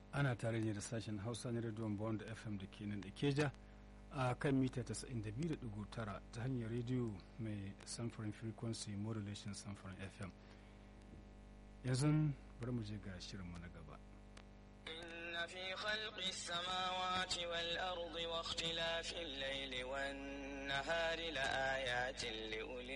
ana tare ne da sashen hausa na rediyon bond fm da ke nan da keja a kan mita 92.9 ta hanyar rediyo mai samfurin frequency modulation samfurin fm yanzu bari mu je ga shirinmu na gaba إن في خلق السماوات والأرض واختلاف الليل والنهار لآيات لأولي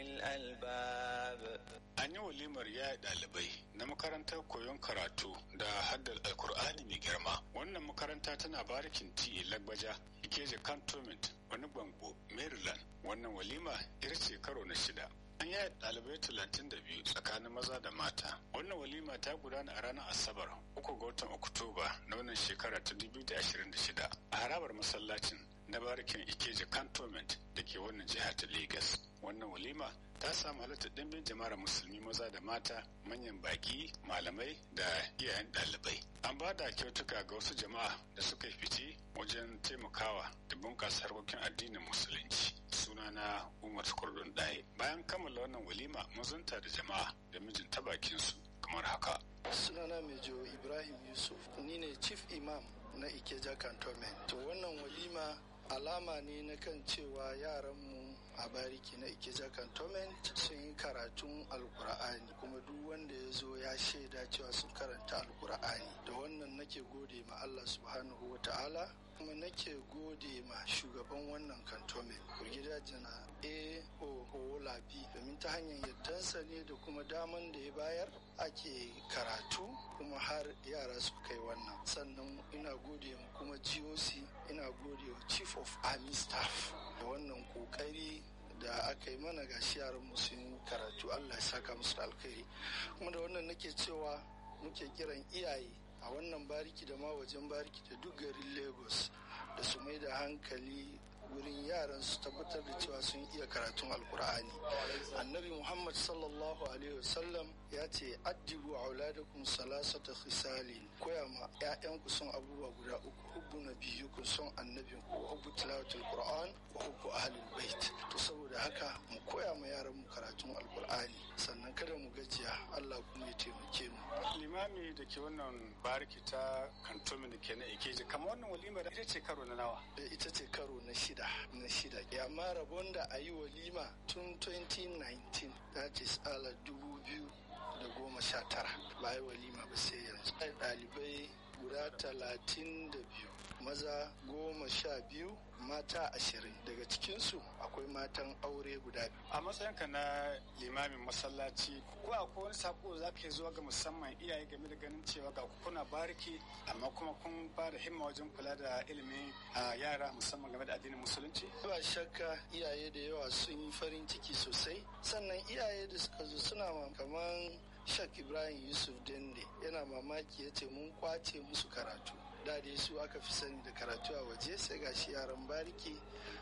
الألباب An yi walimar yaya ɗalibai na makarantar koyon karatu da haddar alkur'ani mai girma. Wannan makaranta tana barikin ti lagbaja ikeje cantonment wani bango Maryland. Wannan walima ita ce karo na shida. An yaya ɗalibai talatin da biyu tsakanin maza da mata. Wannan walima ta gudana a ranar Asabar uku ga watan Oktoba na wannan shekara ta 2026 a harabar masallacin na barikin ikeje cantonment da ke wannan jiha ta Lagos. Wannan walima ta samu halittar ɗimbin jama'ar musulmi maza da mata manyan baki malamai da iyayen ɗalibai an ba da kyautuka ga wasu jama'a da suka yi fice wajen taimakawa da bunƙasa harkokin addinin musulunci sunana umar kurdun ɗaya bayan kammala wannan walima mazunta da jama'a da mijin ta bakinsu kamar haka sunana mejo ibrahim yusuf ni ne chief imam na ikeja cantonment to wannan walima alama ne na kan cewa yaranmu a bariki na ikeja cantonment sun yi karatun alkur'ani kuma duk wanda ya zo ya shaida cewa sun karanta alkur'ani da wannan nake gode ma allah subhanahu wa ta'ala kuma nake gode ma shugaban wannan cantonment brigadier jana a o labi domin ta hanyar yardansa ne da kuma daman da ya bayar ake karatu kuma har yara su kai wannan sannan ina gode ma kuma goc ina gode wa chief of army staff da wannan kokari da aka yi mana gashi yaran mu sun karatu allah ya saka musu alkhairi kuma da wannan nake cewa muke kiran iyaye a wannan bariki da ma wajen bariki da duk garin lagos da su mai da hankali wurin yaran su tabbatar da cewa sun iya karatun alkur'ani annabi muhammad sallallahu alaihi wasallam ya ce addibu auladakum salasata khisalin koya ma ƴaƴanku son abubuwa guda uku hubbu nabiyyukum son annabin ku hubbu tilawatul qur'an wa hubbu ahlul bait to saboda haka mu koya ma yaran mu karatun alkur'ani sannan kada mu gajiya Allah kuma ya taimake mu limami da ke wannan bariki ta kantomi da ke na ikeji kamar wannan walima da ita ce karo na nawa ita ce karo na shida na shida amma rabon da a yi walima tun 2019 that is ala dubu biyu da goma sha tara ba yi walima ba sai yanzu ɗalibai guda talatin da biyu maza goma sha biyu mata ashirin daga cikinsu akwai matan aure guda biyu a matsayinka na limamin masallaci ko akwai wani sako za ka zuwa ga musamman iyaye game da ganin cewa ga kuna bariki amma kuma kun ba da himma wajen kula da ilimin yara musamman game da addinin musulunci ba shakka iyaye da yawa sun yi farin ciki sosai sannan iyaye da suka zo suna kamar shak ibrahim yusuf dende yana mamaki ya ce mun kwace musu karatu da dai su aka fi sani da karatu a waje sai gashi yaran bariki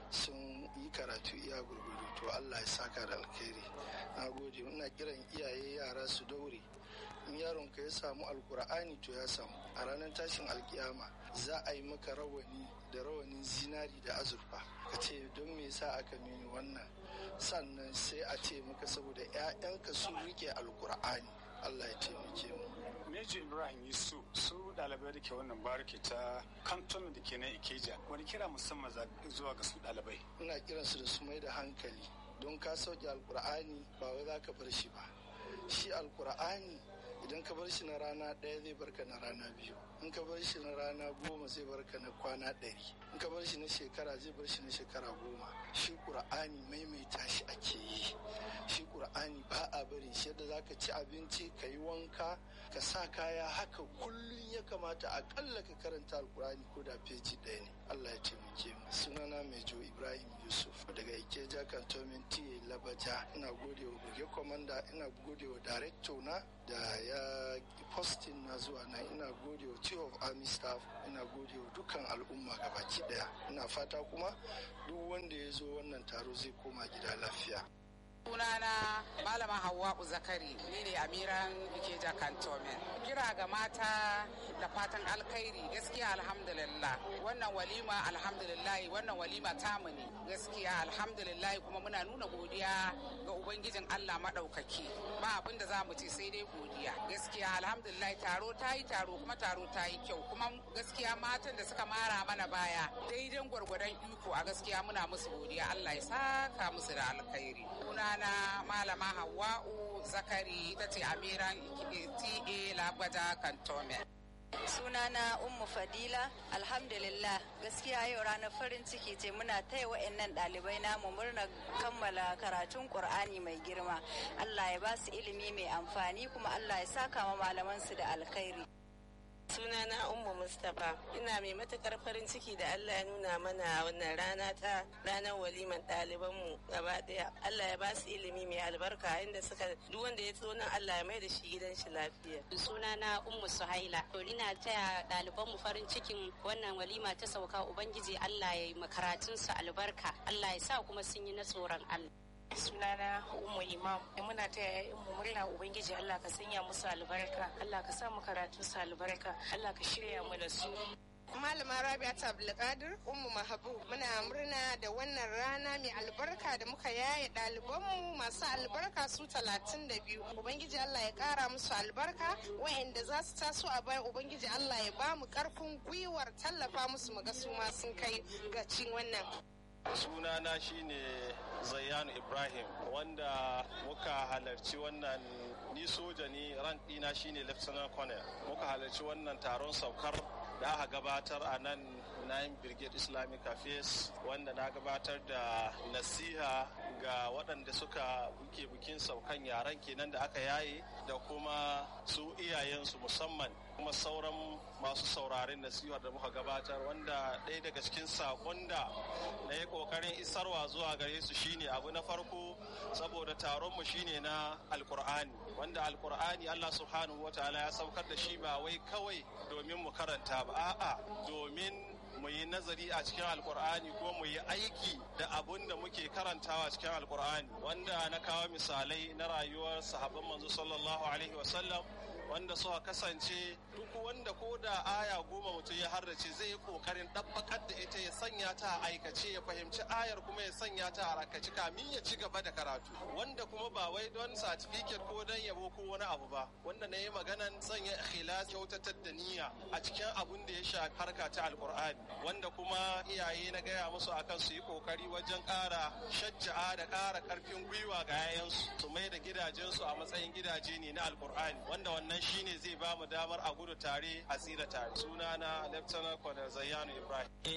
sun yi karatu iya gurgudu to allah ya saka da alkhairi na gode ina kiran iyaye yara su daure in yaron ka ya samu alkur'ani to ya samu a ranar tashin alkiyama za a yi maka rawani da rawanin zinari da azurfa ka ce don me yasa aka mini wannan sannan sai a ce maka saboda 'ya'yanka sun rike alkur'ani allah ya taimake mu Meji Ibrahim Yusuf su ɗalibai da ke wannan bariki ta kanton da ke na Ikeja wani kira musamman zuwa ga su ɗalibai. Ina kiran su da su mai da hankali don ka sauke alkur'ani ba wai za ka bar shi ba. Shi alkur'ani idan ka bar shi na rana ɗaya zai barka na rana biyu in ka bar shi na rana goma zai barka na kwana ɗari in ka bar shi na shekara zai bar shi na shekara goma shi ƙur'ani maimaita shi ake yi shi ƙur'ani ba a bari shi yadda za ka ci abinci ka yi wanka ka sa kaya haka kullum ya kamata aƙalla ka karanta alƙur'ani ko da feji ɗaya ne allah ya taimake mu sunana mejo ibrahim yusuf daga ikeja cantonment ta labaja ina gode wa buge komanda ina gode wa director na da ya postin na zuwa na ina gode wa chief of army staff ina gode wa dukkan al'umma gabaki daya ina fata kuma duk wanda ya zo wannan taro zai koma gida lafiya sunana malama hawa'u zakari ni ne amiran ikeja cantonment kira ga mata da fatan alkhairi gaskiya alhamdulillah wannan walima alhamdulillah wannan walima tamu ne gaskiya alhamdulillah kuma muna nuna godiya ga ubangijin allah maɗaukaki ba abin da za mu ce sai dai godiya gaskiya alhamdulillah taro ta yi taro kuma taro ta yi kyau kuma gaskiya matan da suka mara mana baya daidan gwargwadon iko a gaskiya muna musu godiya allah ya saka musu da alkhairi sunana malama hawa'u zakari ita ce amiran ta labgada kantome sunana ummu fadila alhamdulillah gaskiya yau ranar farin ciki ce muna taya wa'annan ɗalibai namu murna kammala karatun ƙur'ani mai girma allah ya ba su ilimi mai amfani kuma allah ya saka ma malamansu da alkhairi sunana ummu mustapha ina mai matukar farin ciki da allah ya nuna mana wannan rana ta ranar waliman ɗalibanmu gaba ɗaya allah ya ba su ilimi mai albarka inda suka duk wanda ya nan allah ya mai da shi gidan shi lafiya sunana ummu suhaila to ina taya ɗalibanmu farin cikin wannan walima ta sauka ubangiji allah ya yi makaratunsu albarka allah ya sa kuma sun yi na tsoron allah sunana umu imam muna ta yayin mu murna ubangiji Allah ka sanya musu albarka Allah ka sa mu karatu su albarka Allah ka shirya mu da su Malama Rabia ta Abdulkadir Ummu Mahabu muna murna da wannan rana mai albarka da muka yaye ɗalibanmu masu albarka su talatin da biyu. Ubangiji Allah ya ƙara musu albarka wa'anda za su taso a baya Ubangiji Allah ya ba mu ƙarfin gwiwar tallafa musu mu ga su ma sun kai ga cin wannan. sunana shine zayyanu ibrahim wanda muka halarci wannan ni soja ne ran ɗina shine lieutenant colonel muka halarci wannan taron saukar da aka gabatar a nan nine brigade islamic affairs wanda na gabatar da nasiha ga waɗanda suka buke bukin saukan yaren kenan da aka yaye da kuma su iyayensu musamman kuma sauran masu sauraren nasihar da muka gabatar wanda ɗaya daga cikin saƙon da na yi ƙoƙarin isarwa zuwa gare su shine abu na farko saboda taronmu shine na alkur'ani wanda alkur'ani allah subhanahu wa ta'ala ya saukar da shi ba wai kawai domin mu karanta ba a'a domin mu yi nazari a cikin alkur'ani ko mu yi aiki da abun da muke karantawa cikin alkur'ani wanda na kawo misalai na rayuwar sahabban manzo sallallahu alaihi wasallam wanda suka kasance duk wanda ko da aya goma mutum ya harrace zai yi kokarin ɗabbakar da ita ya sanya ta a aikace ya fahimci ayar kuma ya sanya ta a rakaci kamin ya ci gaba da karatu wanda kuma ba wai don certificate ko don yabo ko wani abu ba wanda na yi maganan sanya ikhlas kyautatar da niyya a cikin abun da ya shafi harka ta alkur'ani wanda kuma iyaye na gaya musu akan su yi kokari wajen ƙara shajja'a da ƙara ƙarfin gwiwa ga 'ya'yansu su mai da gidajensu a matsayin gidaje ne na alkur'ani wanda wannan shine zai ba mu damar a gudu tare a tsira tare sunana lieutenant colonel zayyanu ibrahim